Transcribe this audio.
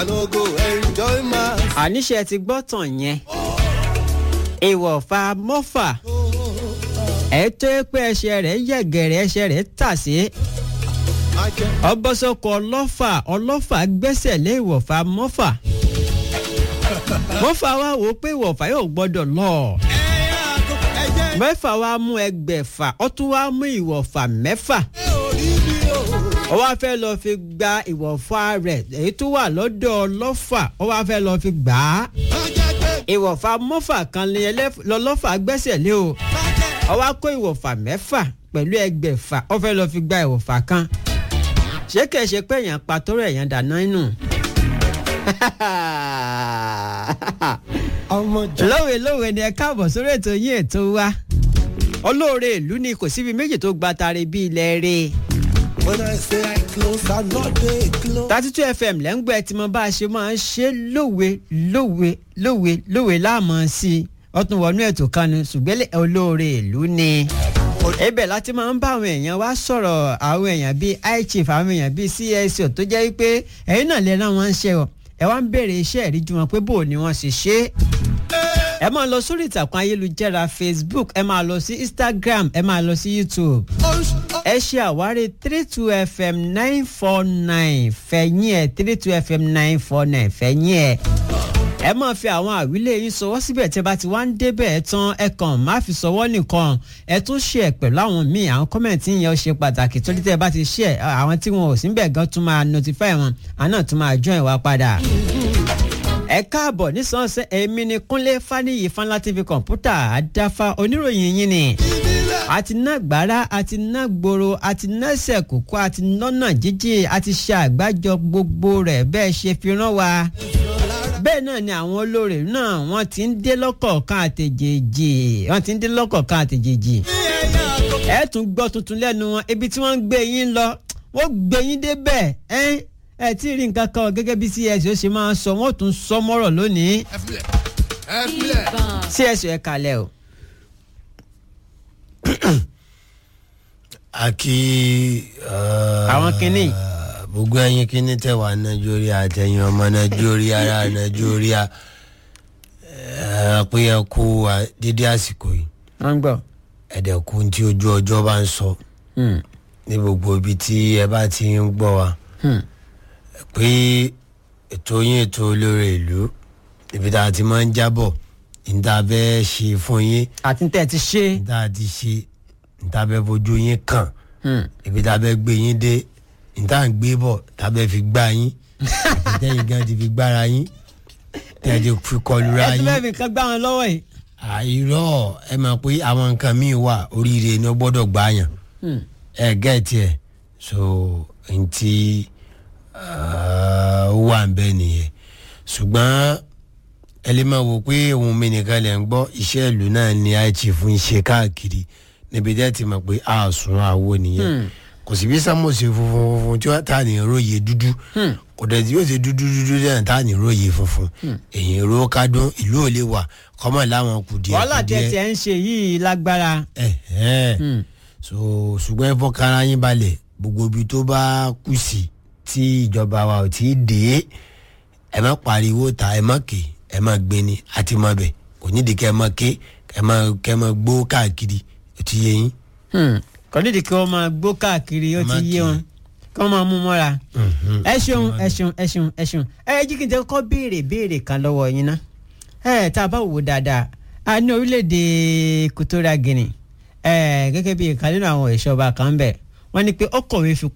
no go enjoy my. àníṣe ti gbọ́ tàn yẹn ìwọ̀fà mọ́fà ẹ̀ tó yẹ pé ẹsẹ̀ rẹ̀ yẹ̀gẹ̀rẹ̀ ẹsẹ̀ rẹ̀ tà sí ọbọ̀sọkọ̀ ọlọ́fà ọlọ́fà gbẹ́sẹ̀ lé ìwọ̀fà mọ́fà mọ́fà wa wò ó pé ìwọ̀fà yóò gbọ́dọ̀ lọ mẹ́fà wa mú ẹgbẹ̀fà ó tún wá mú ìwọ̀fà mẹ́fà ó wá fẹ́ lọ fi gba ìwọ̀fà rẹ̀ èyí tó wà lọ́dọ̀ ọlọ́fà ó wá fẹ́ lọ fi gbà á ìwọ̀fà mọ́fà kan ni ẹlẹ́f- lọ́lọ́fà gbẹ́sẹ̀ lé o ó wá kó ìwọ̀fà mẹ́fà pẹ̀lú ẹgbẹ̀fà ó fẹ́ lọ fi gba ìwọ̀fà kan ṣé kẹ̀ ṣe pé èèyàn pa tó rẹ̀ èèyàn dáná inú. ọmọ jẹ. lówe lówe ni ẹ káàbọ̀ sórí ètò yín ètò wa olóore ìlú ni kò síbi méjì tó gba tare bí ilẹ̀ rẹ̀ when i say i close i no dey close. thirty two fm lẹ́ ń gbọ́ ẹ tí mo bá a ṣe máa ń ṣe lówe lówe lówe lówe láàmú sí i ọtún wọnú ètò kan ni ṣùgbọ́n olóore ìlú ni ibẹ̀ láti máa ń bá àwọn èèyàn wá sọ̀rọ̀ àwọn èèyàn bíi ichief àwọn èèyàn bíi csco tó jẹ́ wípé ẹ̀yin náà lè rán wọn ń ṣe ọ ẹ wá ń béèrè iṣẹ́ ìríjú wọn pé bò ni wọ́n ṣe ṣe é ẹ máa lọ sórí ìtàkùn ayélujára facebook ẹ máa lọ sí instagram ẹ máa lọ sí youtube ẹ ṣe àwárí three two fm nine four nine fẹ̀yìn ẹ̀ three two fm nine four nine fẹ̀yìn ẹ̀ ẹ máa fi àwọn àwílé yín sọwọ́ síbẹ̀ tí ẹ bá ti wá ń débẹ̀ ẹ tán ẹ kàn má fi sọwọ́ nìkan ẹ tún ṣe ẹ pẹ̀lú àwọn míì àwọn kọ́mẹ̀ntì yẹn ó ṣe pàtàkì torí tẹ́ ẹ bá ti ṣe ẹ àwọn tí wọn ò sí bẹ̀ gan tún máa notify wọn àwọn náà tún máa join wa padà ẹ káàbọ̀ nísànsẹ́ èmi ni kúnlé faniyi fanlá tv kọ̀ǹpútà àdáfà oníròyìn yín ni àti ná gbàrà àti ná gbòòrò àti nẹ́sẹ̀ kókó àti nọ́nà jíjìn àti ṣe àgbájọ gbogbo rẹ̀ bẹ́ẹ̀ ṣe fi rán wa bẹ́ẹ̀ náà ni àwọn olóore náà wọ́n ti ń dé lọ́kọ̀ọ̀kan àtẹ̀jèjì wọ́n ti ń dé lọ́kọ̀ọ̀kan àtẹ̀jèjì ẹ tún gbọ́ tuntun lẹ́nu wọn ibi tí wọ́n ń gbé yín lọ wọ́n gbé yín débẹ̀ ẹ́ ẹ tí ì rí nǹkan kan gẹ́gẹ́ bí cs ó ṣe máa ń sọ wọ́n tún sọ mọ́rọ̀ lónìí ẹ filẹ ẹ filẹ. cs ẹ kalẹ̀ o. aki. Àwọn kinní. gbogbo ẹyin kinní tẹ wà nàìjíríà àtẹyìn ọmọ nàìjíríà ara nàìjíríà pé ẹ kú dídí àsìkò yìí wọ́n ń gbọ́. ẹ̀dẹ̀kú tí ojú ọjọ́ bá ń sọ Hmm. ní gbogbo ibi tí ẹ bá ti ń gbọ́ wa Hmm. pé ètò yín ètò olóore ìlú ibi tá a ti máa ń jábọ̀ níta bẹ́ẹ̀ ṣe fún yín àti tẹ́ ẹ ti ṣe. níta ti ṣe níta bẹ́ẹ̀ fojú yín kàn Hmm. ibi tá a bẹ gbé yín dé níta ń gbé bọ̀ tá a bẹ fi gbá yín àti tẹ́yìn gan ti fi gbára yín tẹ́ ẹ ti fi kọlura ẹ tún yín bẹ́ẹ̀ fi nǹkan gbá wọn lọ́wọ́ yìí. àìrọ̀ ẹ mọ̀ pé àwọn nǹkan míì wà oríire ni ó gbọ́dọ̀ gbá yàn Hmm. ẹ gẹ́ẹ̀tì ẹ̀ so n ti ó wà ń bẹ́ nìyẹn ṣùgbọ́n ẹ lè máa wò pé ohun mi nìkan lẹ̀ ń gbọ́ iṣẹ́ ìlú náà ni ichief ń ṣe káàkiri níbi tẹ́ ti mọ̀ pé a sùn àwo nìyẹn kò sí bí sámọ̀sì funfun funfun tí wọ́n ta ní róye dúdú kò dẹ̀ tí yóò ṣe dúdú dúdú náà ta ní róye funfun èyí ro kádùn ìlú ò lè wà kọ́mọ̀ láwọn kùdìẹ̀ wàhálà tẹ́ kùdìẹ̀ tiẹ̀ ń ṣe yìí lágbára. ẹ̀hẹ́n Hmm. so ṣùgbọ́n ẹ fọkàrà yín balẹ̀ gbogbo ibi tó bá kù sí tí ìjọba wa ò tí ì dé ẹ má pariwo ta ẹ má ké ẹ má gbé ni àti má bẹ̀ kò nídìí kẹ́ ẹ má ké ẹ má kẹ́ ẹ má gbó káàkiri ó ti yé yín. Hmm. kò nídìí kí wọ́n máa gbó káàkiri ó ti Má yé kì í. wọn kí wọ́n máa mú mọ́ra. Mhm. ẹ ṣeun ẹ ṣeun ẹ ṣeun ẹ ṣeun ẹ jí kí n tẹ kọ́ béèrè béèrè kan lọ́wọ́ yín ná ẹ tá a bá wò ó dáadáa a ní orílẹ̀-èdè Equatorial Guinea ẹ gẹ́gẹ́ bí ìkànnì àwọn ìṣọba kan ń bẹ̀ wọ́n ní pé ó kọ̀wé fi